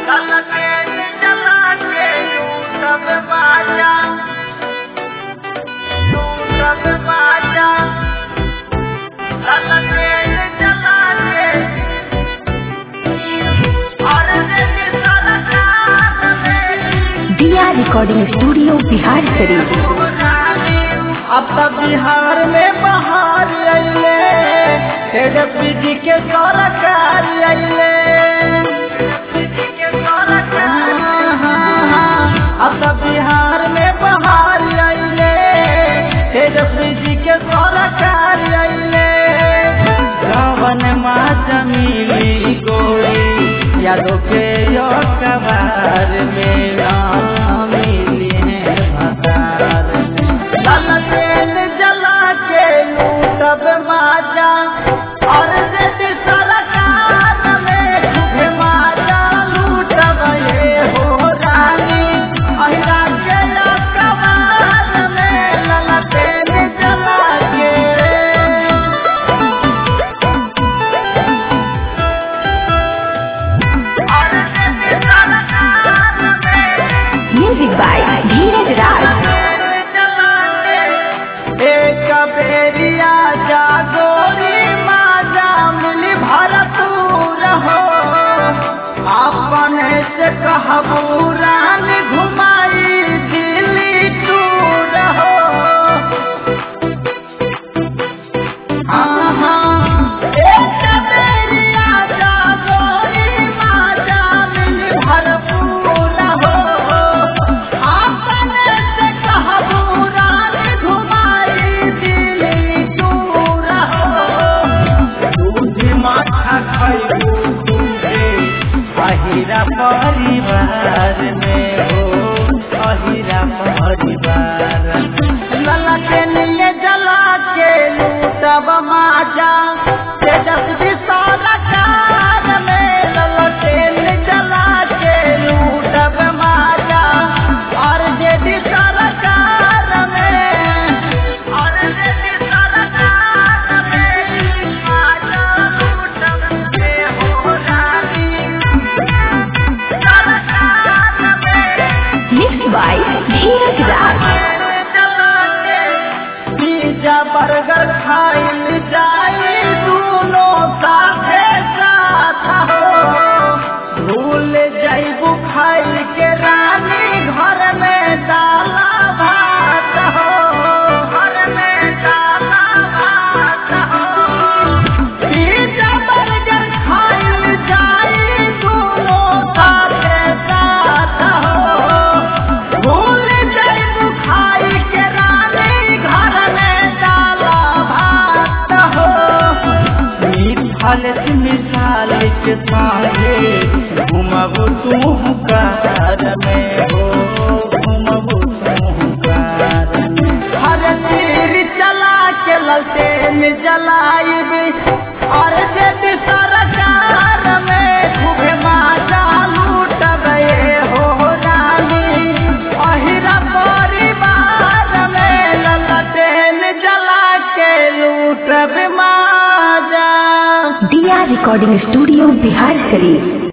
दिया recording studio Bihar शरीफ अब तक बिहार में बहार अइले तेजस्वी जी के सरकार अइले अब तक बिहार में बहार अइले तेजस्वी जी के सरकार अइले रावण माँ जमीली गोरी यादों के यो कबार में राम मिली है भतार में लाल तेल जला के लूटब माजा और रेड सरकार में खूबे माजा लूटब ये हो रानी अहिरा के यो कबार में लाल तेल जला के म्यूजिक बाय धीरज राज एक बेरिया जागोरी माजा मिली भरपूर हो अपन से कहबू रानी घुमाई दिल्ली टूर हो हाँ हाँ एक बेरिया जागोरी माजा मिली भरपूर हो अपन से कहबू रानी घुमाई दिल्ली टूर हो दूध माथा खैबू दूधे अहिरा परिवार में हो अहिरा परिवार लला के लिए जला के लूटब माजा तेजस्वी सरकार में लला के लिए जला के लूटब माजा और जेडी सरकार में और जेडी सरकार में माजा लूटब के हो रानी सरकार में mix by Dheeraj Raj pizza burger खाइल जाई दूनो साथे साथ हो भूल जाइबू खाइल के रानी घर में दाला भात हो घर में दाला भात हो पिज्जा बर्गर खाइल जाई दूनो साथे साथ हो भूल जाइबू खाई के रानी घर में डाला भात हो मिसाल मिसाल के साथे घुमबू तू कार में हो घुमबू तू कार में हर तीर चला के ललते में जलाइबी और जेती सरकार में खूबे माजा लूट गए हो रानी अहिरा परिवार में ललटेन जला के लूट माजा दिया रिकॉर्डिंग स्टूडियो बिहार शरीफ